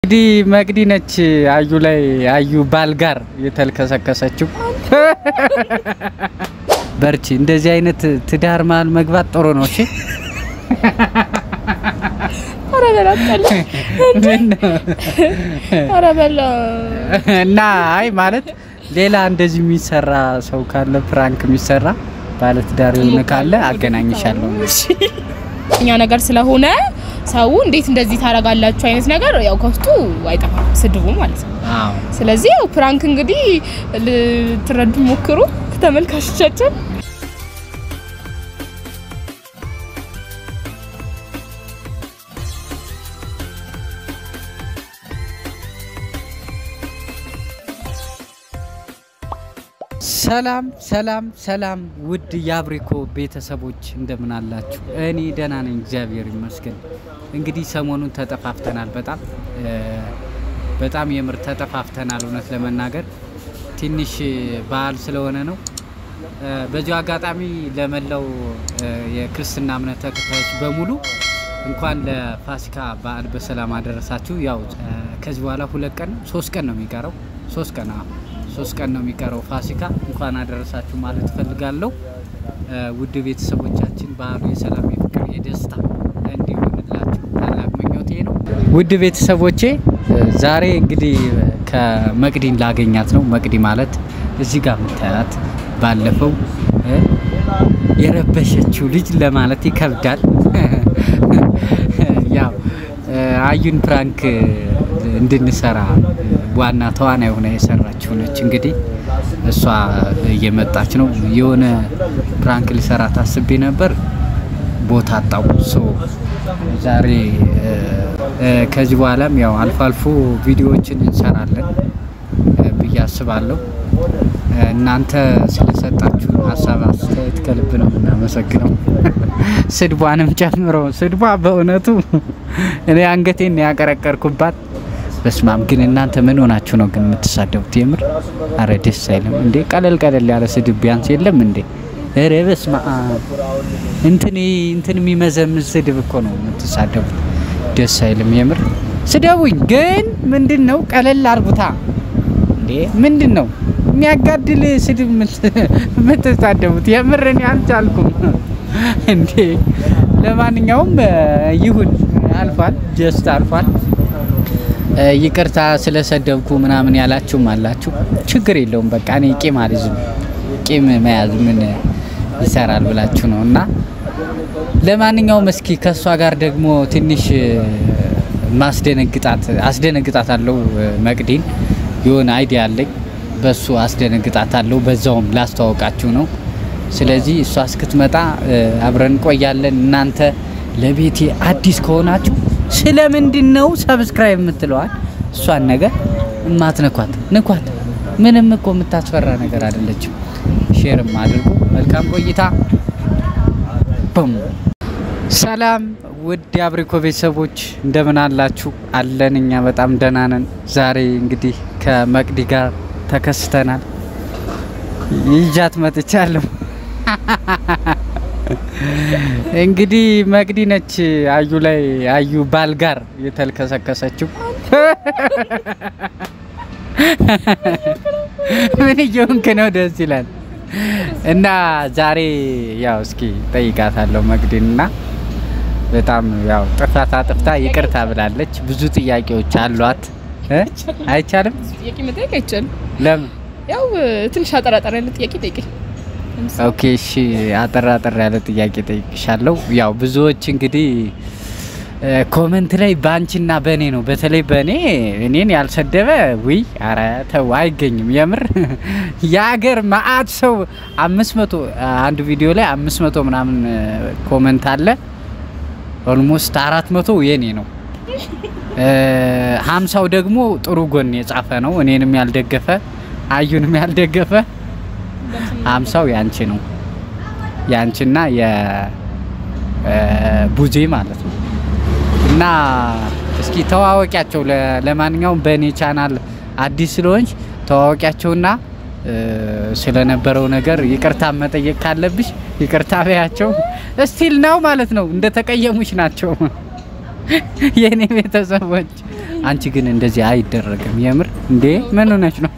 እንግዲህ መቅዲ ነች አዩ ላይ አዩ ባል ጋር የተልከሰከሰችው። በርቺ። እንደዚህ አይነት ትዳር መሀል መግባት ጥሩ ነው። እሺ ኧረ በላቀል ኧረ በላ እና አይ ማለት ሌላ እንደዚህ የሚሰራ ሰው ካለ ፕራንክ የሚሰራ ባለትዳር የሆነ ካለ አገናኝሻለሁ። እኛ ነገር ስለሆነ ሰው እንዴት እንደዚህ ታደርጋላችሁ አይነት ነገር ያው ከውስጡ አይጠፋም ስድቡ ማለት ነው። አዎ ስለዚህ ያው ፕራንክ እንግዲህ ልትረዱ ሞክሩ ተመልካቾቻችን። ሰላም ሰላም ሰላም ውድ የአብሪኮ ቤተሰቦች እንደምን አላችሁ? እኔ ደህና ነኝ፣ እግዚአብሔር ይመስገን። እንግዲህ ሰሞኑን ተጠፋፍተናል። በጣም በጣም የምር ተጠፋፍተናል። እውነት ለመናገር ትንሽ በዓል ስለሆነ ነው። በዚሁ አጋጣሚ ለመላው የክርስትና እምነት ተከታዮች በሙሉ እንኳን ለፋሲካ በዓል በሰላም አደረሳችሁ። ያው ከዚህ በኋላ ሁለት ቀን ሶስት ቀን ነው የሚቀረው ሶስት ቀን አዎ ሶስት ቀን ነው የሚቀረው ፋሲካ። እንኳን አደረሳችሁ ማለት እፈልጋለሁ። ውድ ቤተሰቦቻችን በዓሉ የሰላም የፍቅር፣ የደስታ እንዲሆንላችሁ ታላቅ ምኞቴ ነው። ውድ ቤተሰቦቼ ዛሬ እንግዲህ ከመቅዲን ላገኛት ነው። መቅዲ ማለት እዚህ ጋር የምታያት ባለፈው የረበሸችው ልጅ ለማለት ይከብዳል። ያው አዩን ፕራንክ እንድንሰራ ዋና ተዋናይ የሆነ የሰራችው ነች። እንግዲህ እሷ እየመጣች ነው። የሆነ ፕራንክ ልሰራ ታስቤ ነበር፣ ቦታ አጣው። ሶ ዛሬ ከዚህ በኋላም ያው አልፎ አልፎ ቪዲዮዎችን እንሰራለን ብዬ አስባለሁ። እናንተ ስለሰጣችሁ ሀሳብ አስተያየት ከልብ ነው የምናመሰግነው። ስድቧንም ጨምሮ ስድቧ በእውነቱ እኔ አንገቴን ያቀረቀርኩባት በስማም ግን እናንተ ምን ሆናችሁ ነው ግን የምትሳደቡት? የምር አረ ደስ አይልም እንዴ! ቀለል ቀለል ያለ ስድብ ቢያንስ የለም እንዴ? ኧረ በስመ አብ እንትን እንትን የሚመዘምዝ ስድብ እኮ ነው የምትሳደቡት። ደስ አይልም የምር። ስደቡኝ ግን ምንድን ነው ቀለል አርጉታ እንዴ! ምንድን ነው የሚያጋድል ስድብ የምትሳደቡት? የምር እኔ አልቻልኩም እንዴ! ለማንኛውም ይሁን አልፏል፣ ጀስት አልፏል። ይቅርታ ስለሰደብኩ ምናምን ያላችሁም አላችሁ። ችግር የለውም በቃ እኔ ቂም አልይዝም። ቂም መያዝ ምን ይሰራል ብላችሁ ነው እና ለማንኛውም እስኪ ከእሷ ጋር ደግሞ ትንሽ ማስደነግጣት አስደነግጣት አለው መቅዲን የሆነ አይዲያ አለኝ በሱ አስደነግጣት አለው። በዛውም ላስተዋወቃችሁ ነው። ስለዚህ እሷ እስክትመጣ አብረን እንቆያለን። እናንተ ለቤቴ አዲስ ከሆናችሁ ስለምንድን ነው ሰብስክራይብ የምትለዋል? እሷን ነገር እማትነኳት ንኳት። ምንም እኮ የምታስፈራ ነገር አይደለችም። ሼርም አድርጉ። መልካም ቆይታ። ቡም ሰላም ውድ የአብሪኮ ቤተሰቦች እንደምን አላችሁ? አለን እኛ በጣም ደህና ነን። ዛሬ እንግዲህ ከመቅዲ ጋር ተከስተናል። ይዣት መጥቻለሁ። እንግዲህ መቅዲ ነች አዩ ላይ አዩ ባል ጋር የተልከሰከሰችው። ምን እየሆንክ ነው? ደስ ይላል። እና ዛሬ ያው እስኪ ጠይቃታለሁ መቅዲን እና በጣም ያው ጥፋት አጥፍታ ይቅርታ ብላለች። ብዙ ጥያቄዎች አሏት። አይቻልም? ጥያቄ መጠየቅ አይቻልም። ለምን? ያው ትንሽ አጠራጠር ያለ ጥያቄ ጠይቀኝ። ኦኬ እሺ፣ አጠር አጠር ያለ ጥያቄ ጠይቅሻለሁ። ያው ብዙዎች እንግዲህ ኮመንት ላይ በአንቺና በእኔ ነው፣ በተለይ በእኔ እኔን ያልሰደበ ውይ፣ አረ ተው አይገኝም። የምር የሀገር መአት ሰው አምስት መቶ አንድ ቪዲዮ ላይ አምስት መቶ ምናምን ኮመንት አለ። ኦልሞስት አራት መቶ የኔ ነው። ሀምሳው ደግሞ ጥሩ ጎን የጻፈ ነው፣ እኔንም ያልደገፈ አዩንም ያልደገፈ ሀምሳው ያንቺ ነው ያንቺና የቡዜ ማለት ነው። እና እስኪ ተዋወቂያቸው። ለማንኛውም በእኔ ቻናል አዲስ ስለሆንሽ ተዋወቂያቸውና ስለነበረው ነገር ይቅርታ መጠየቅ ካለብሽ ይቅርታ በያቸው። ስቲል ነው ማለት ነው። እንደ ተቀየሙሽ ናቸው የእኔ ቤተሰቦች አንቺ ግን እንደዚህ አይደረግም። የምር እንዴ ምን ሆነች ነው?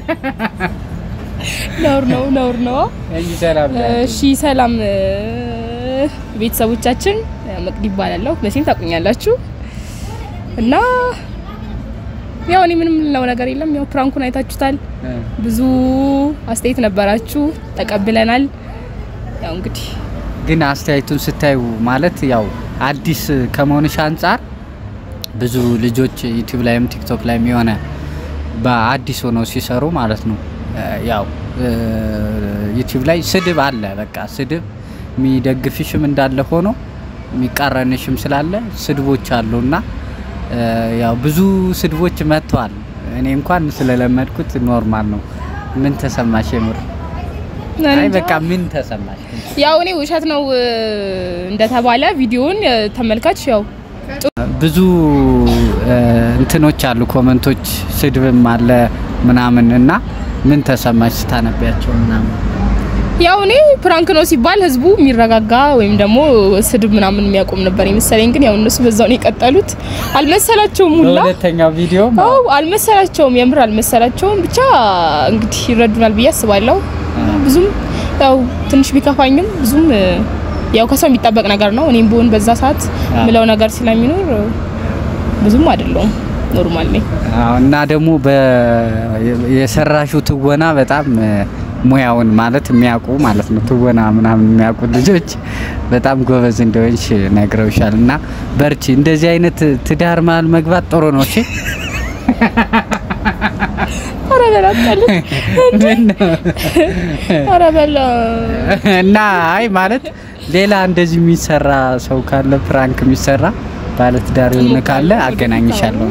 ነውር ነው ነውር ነው። እሺ ሰላም እሺ ሰላም እ፣ ቤተሰቦቻችን መቅዲ ይባላለሁ። መቼም ታውቁኛላችሁ እና ያው እኔ ምንም ልለው ነገር የለም። ያው ፕራንኩን አይታችሁታል። ብዙ አስተያየት ነበራችሁ፣ ተቀብለናል። ያው እንግዲህ ግን አስተያየቱን ስታዩ ማለት ያው አዲስ ከመሆንሽ አንጻር ብዙ ልጆች ዩቲዩብ ላይም ቲክቶክ ላይም የሆነ በአዲስ ሆነው ሲሰሩ ማለት ነው እ፣ ያው እ፣ ዩቲዩብ ላይ ስድብ አለ። በቃ ስድብ የሚደግፍሽም እንዳለ ሆኖ የሚቃረንሽም ስላለ ስድቦች አሉና እ፣ ያው ብዙ ስድቦች መጥተዋል። እኔ እንኳን ስለለመድኩት ኖርማል ነው። ምን ተሰማሽ? የምር አይ እንጃ። በቃ ምን ተሰማሽ? ያው እኔ ውሸት ነው እ፣ እንደተባለ ቪዲዮውን እ፣ ተመልካች ያው ብዙ እ፣ እንትኖች አሉ፣ ኮመንቶች ስድብም አለ ምናምን እና ምን ተሰማች ስታነቢያቸው ምናምን? ያው እኔ ፕራንክ ነው ሲባል ህዝቡ የሚረጋጋ ወይም ደግሞ ስድብ ምናምን የሚያቆም ነበር የመሰለኝ። ግን ያው እነሱ በዛው ነው የቀጠሉት። አልመሰላቸውም ሁላ በሁለተኛው ቪዲዮ አው አልመሰላቸውም፣ የምር አልመሰላቸውም። ብቻ እንግዲህ ይረዱናል ብዬ አስባለሁ። ብዙም ያው ትንሽ ቢከፋኝም ብዙም እ፣ ያው ከሰው የሚጠበቅ ነገር ነው። እኔም ብሆን በዛ ሰዓት አዎ። ምለው ነገር ስለሚኖር እ፣ ብዙም አይደለውም፣ ኖርማል ነኝ። አዎ፣ እና ደግሞ የሰራሹ ትወና በጣም እ፣ ሙያውን ማለት የሚያውቁ ማለት ነው ትወና ምናምን የሚያውቁ ልጆች በጣም ጎበዝ እንደሆንሽ ነግረውሻል። እና በርቺ። እንደዚህ አይነት ትዳር መሀል መግባት ጥሩ ነው። እሺ ኧረ በላቀል ኧረ በላ እና አይ ማለት ሌላ እንደዚህ የሚሰራ ሰው ካለ ፕራንክ የሚሰራ ባለትዳር የሆነ ካለ አገናኝሻለሁ።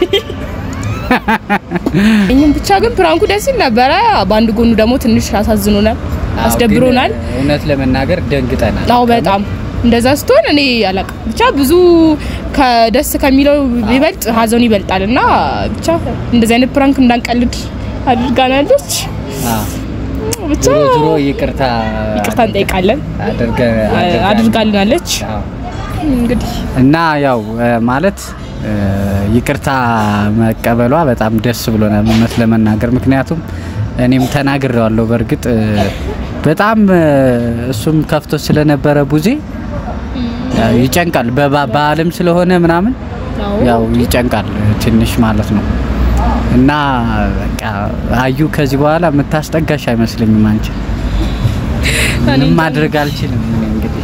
እኛም ብቻ ግን ፕራንኩ ደስ ይል ነበረ። በአንድ ጎኑ ደግሞ ትንሽ አሳዝኖናል፣ አስደብሮናል። ግን እውነት ለመናገር ደንግጠናል። አዎ በጣም እንደዛ ስትሆን እኔ አላውቅም። ብቻ ብዙ ከደስ ከሚለው ይበልጥ ሀዘኑ ይበልጣል እና ብቻ እንደዚህ አይነት ፕራንክ እንዳንቀልድ አድርጋናለች። አዎ። ብቻ ዞሮ ዞሮ ይቅርታ ይቅርታ እንጠይቃለን አድርገ አድርጋልናለች። አዎ። እንግዲህ እና ያው እ፣ ማለት እ፣ ይቅርታ መቀበሏ በጣም ደስ ብሎናል እውነት ለመናገር ምክንያቱም እኔም ተናግሬዋለሁ። በእርግጥ እ፣ በጣም እ፣ እሱም ከፍቶ ስለነበረ ቡዜ ያው ይጨንቃል። በባ- በዓለም ስለሆነ ምናምን አዎ ያው ይጨንቃል ትንሽ ማለት ነው። እና በቃ አዩ ከዚህ በኋላ የምታስጠጋሽ አይመስለኝም። አንቺ ምንም ማድረግ አልችልም እኔ እንግዲህ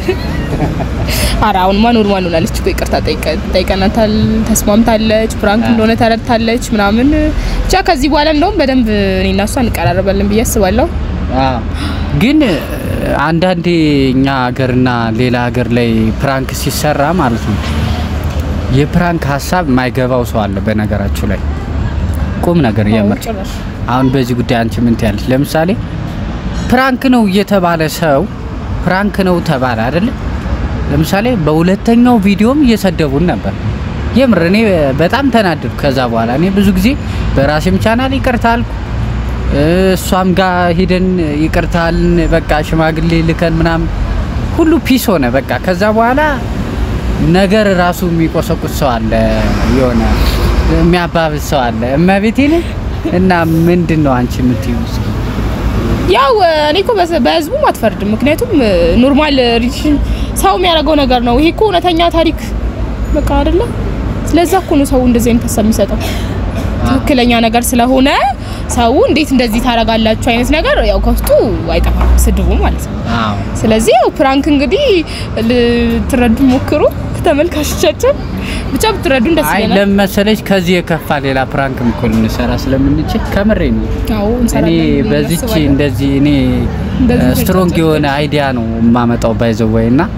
ኧረ አሁንማ ኖርማል ሆናለች እኮ ይቅርታ ጠይቀ- ጠይቀናታል፣ ተስማምታለች፣ ፕራንክ እንደሆነ ተረድታለች ምናምን። ብቻ ከዚህ በኋላ እንደውም በደንብ እኔና እሷ እንቀራረባለን ብዬ አስባለሁ። አዎ። ግን እ፣ አንዳንዴ እኛ ሀገርና ሌላ ሀገር ላይ ፕራንክ ሲሰራ ማለት ነው የፕራንክ ሀሳብ የማይገባው ሰው አለ። በነገራችሁ ላይ ቁም ነገር የምር ጭራሽ አሁን በዚህ ጉዳይ አንቺ ምን ትያለሽ? ለምሳሌ ፕራንክ ነው እየተባለ ሰው ፕራንክ ነው ተባለ አይደለ? ለምሳሌ በሁለተኛው ቪዲዮም እየሰደቡን ነበር። የምር እኔ በጣም ተናደድኩ። ከዛ በኋላ እኔ ብዙ ጊዜ በራሴም ቻናል ይቅርታ አልኩ፣ እሷም ጋር ሂደን ይቅርታልን፣ በቃ ሽማግሌ ልከን ምናምን ሁሉ ፒስ ሆነ። በቃ ከዛ በኋላ ነገር ራሱ የሚቆሰቁስ ሰው አለ፣ የሆነ የሚያባብስ ሰው አለ። እመቤቴን እና ምንድን ነው አንቺ የምትይው? እስኪ? ያው እኔ እኮ በስ- በህዝቡም አትፈርድም። ምክንያቱም ኖርማል ሪሌሽን ሰው የሚያደርገው ነገር ነው። ይሄ እኮ እውነተኛ ታሪክ በቃ አይደለ? ስለዛ እኮ ነው ሰው እንደዚህ አይነት ሀሳብ የሚሰጠው ትክክለኛ ነገር ስለሆነ ሰው እንዴት እንደዚህ ታደርጋላችሁ አይነት ነገር ያው ከውስጡ አይጠፋም ስድቡ ማለት ነው። አዎ ስለዚህ ያው ፕራንክ እንግዲህ ልትረዱ ሞክሩ ተመልካቾቻችን። ብቻ ብትረዱን ደስ አይ ይለናል። ለመሰለች ከዚህ የከፋ ሌላ ፕራንክ እኮ ልንሰራ ስለምንችል ከምሬ ነው። አዎ እኔ እንሰራለን ብለን በዚች እናስባለን። እንደዚህ እኔ እንደዚህ ስትሮንግ ተጨጭ- የሆነ አይዲያ ነው የማመጣው ባይዘወይ እና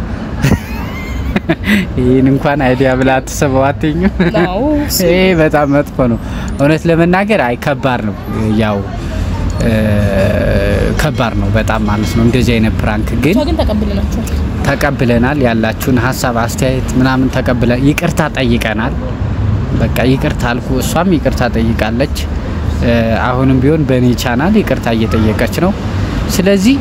ይህን እንኳን አይዲያ ብላ አትሰበው አትኝም። አዎ እሱ- ይሄ በጣም መጥፎ ነው። እውነት ለመናገር አይ ከባድ ነው። ያው እ፣ ከባድ ነው በጣም ማለት ነው። እንደዚህ አይነት ፕራንክ ግን ብቻ ግን ተቀብለናቸዋል። ተቀብለናል። ያላችሁን ሀሳብ አስተያየት ምናምን ተቀብለ ይቅርታ ጠይቀናል። በቃ ይቅርታ አልኩ፣ እሷም ይቅርታ ጠይቃለች። እ፣ አሁንም ቢሆን በእኔ ቻናል ይቅርታ እየጠየቀች ነው። ስለዚህ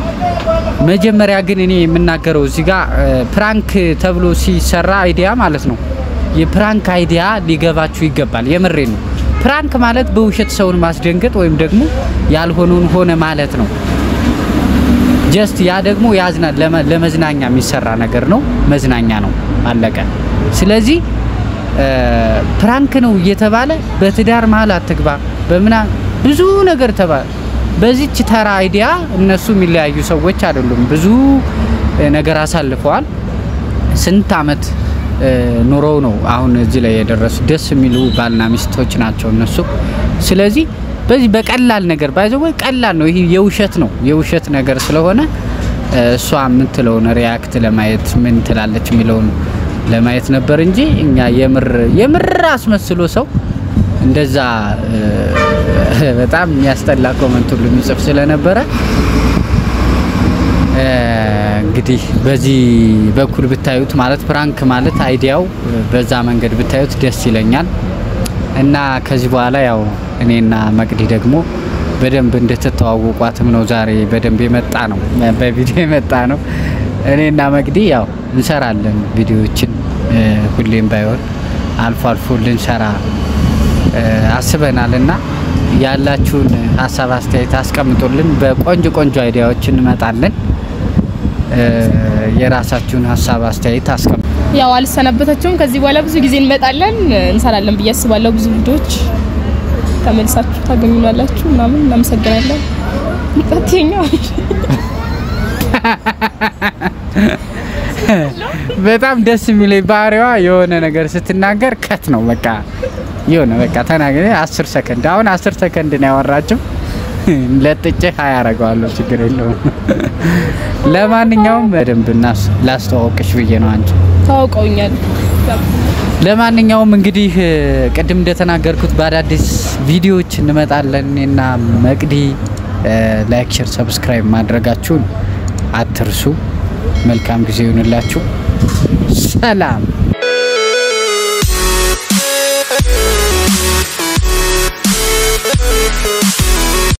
መጀመሪያ ግን እኔ የምናገረው እዚህ ጋር እ፣ ፕራንክ ተብሎ ሲሰራ አይዲያ ማለት ነው የፕራንክ አይዲያ ሊገባችሁ ይገባል። የምሬ ነው። ፕራንክ ማለት በውሸት ሰውን ማስደንገጥ ወይም ደግሞ ያልሆነውን ሆነ ማለት ነው። ጀስት ያ ደግሞ ያዝናል። ለመ- ለመዝናኛ የሚሰራ ነገር ነው። መዝናኛ ነው። አለቀ። ስለዚህ ፕራንክ ነው እየተባለ በትዳር መሀል አትግባ በምና ብዙ ነገር ተባለ። በዚች ተራ አይዲያ እነሱ የሚለያዩ ሰዎች አይደሉም። ብዙ እ፣ ነገር አሳልፈዋል። ስንት አመት እ፣ ኑረው ነው አሁን እዚህ ላይ የደረሱ። ደስ የሚሉ ባልና ሚስቶች ናቸው እነሱ። ስለዚህ በዚህ በቀላል ነገር ባይዘው ወይ ቀላል ነው። ይሄ የውሸት ነው የውሸት ነገር ስለሆነ እ፣ እሷ የምትለውን ሪያክት ለማየት ምን ትላለች የሚለውን ለማየት ነበር እንጂ እኛ የምር የምር አስመስሎ ሰው እንደዛ እ፣ በጣም የሚያስጠላ ኮመንት ሁሉ የሚጽፍ ስለነበረ እ፣ እንግዲህ በዚህ በኩል ብታዩት ማለት ፕራንክ ማለት አይዲያው በዛ መንገድ ብታዩት ደስ ይለኛል። እና ከዚህ በኋላ ያው እኔና መቅዲ ደግሞ በደንብ እንድትተዋወቋትም ነው ዛሬ በደንብ የመጣ ነው በቪዲዮ የመጣ ነው። እኔና መቅዲ ያው እንሰራለን ቪዲዮዎችን እ፣ ሁሌም ባይሆን አልፎ አልፎ ልንሰራ እ፣ አስበናል እና ያላችሁን ሀሳብ አስተያየት አስቀምጡልን። በቆንጆ ቆንጆ አይዲያዎች እንመጣለን። እ፣ የራሳችሁን ሀሳብ አስተያየት አስቀምጡ። ያው አልሰነበታቸውም። ከዚህ በኋላ ብዙ ጊዜ እንመጣለን እንሰራለን ብዬ አስባለሁ። ብዙ ቪዲዮዎች ተመልሳችሁ ታገኙናላችሁ ምናምን። እናመሰግናለን። ቀጥኛ በጣም ደስ የሚለኝ ባህሪዋ የሆነ ነገር ስትናገር ከት ነው በቃ የሆነ በቃ ተናገ አስር ሰከንድ አሁን አስር ሰከንድ ነው ያወራችው። ለጥጬ ሀያ ያደርገዋለሁ ችግር የለውም። ለማንኛውም በደንብ እናስ ላስተዋወቅሽ ብዬ ነው አንቺ ታውቀውኛል። ለማንኛውም እንግዲህ እ፣ ቅድም እንደተናገርኩት በአዳዲስ ቪዲዮዎች እንመጣለን። እኔና መቅዲ እ፣ ላይክ፣ ሼር፣ ሰብስክራይብ ማድረጋችሁን አትርሱ። መልካም ጊዜ ይሁንላችሁ። ሰላም